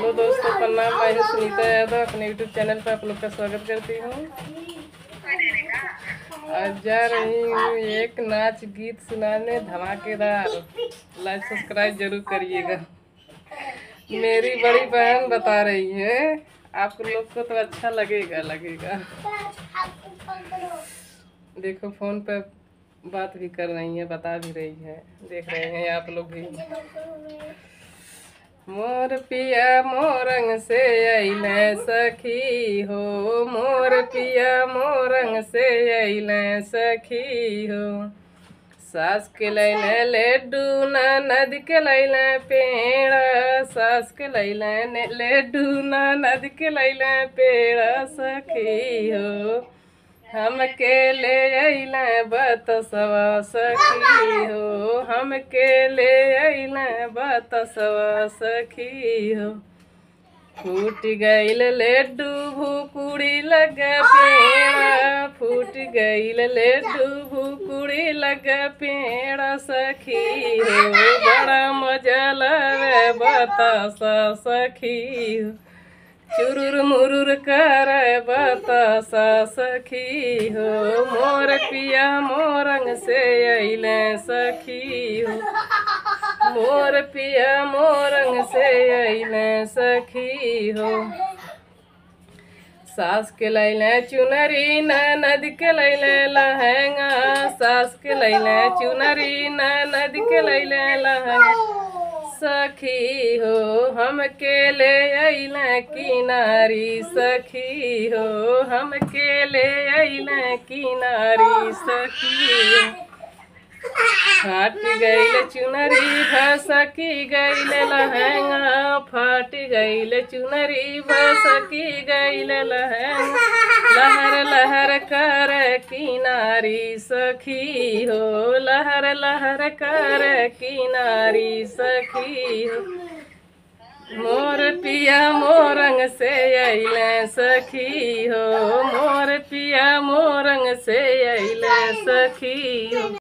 दोस्तों प्रणाम मैं हूँ सुनीता यादव अपने यूट्यूब चैनल पर आप लोग का स्वागत करती हूँ आज जा रही हूँ एक नाच गीत सुनाने धमाकेदार लाइक सब्सक्राइब जरूर करिएगा मेरी बड़ी बहन बता रही है आप लोग को तो अच्छा लगेगा लगेगा देखो फोन पे बात भी कर रही है बता भी रही है देख रहे हैं आप लोग भी मोर पिया मोरंग से अइले सखी हो मोर पिया मोरंग से अइले सखी हो सास के लैले लड्डू नद के लैले पेड़ सास के लैले लड्डू नद के लैले पेड़ सखी हो हम के ले अइले बतसवा सखी हो हम के ले अइले बतसवा सखी हो फूट गईल लड्डू भूकुड़ी लग पेड़ फूट गईल लड्डू भूकुड़ी लग पेड़ सखी हो बड़ा मजा लवे बतासा सखी हो चुरुर मुरुर कर बतासा सखी हो मोर पिया मोरंग से अइले सखी हो मोर पिया मोरंग से अइले सखी हो सास के लैले चुनरी नद के लैले लहंगा सास के लैले चुनरी नद के लैले लहंगा सखी हो हम के ले अइले किनारी सखी हो हम के ले अइले किनारी सखी हो फाट गईल चुनरी भसकी गईल लहंगा फाट गईल चुनरी भसकी गईल लहंगा लहर लहर कर किनारी सखी हो लहर लहर कर किनारी सखी हो मोर पिया मोरंग से अइले सखी हो मोर पिया मोरंग से अइले सखी हो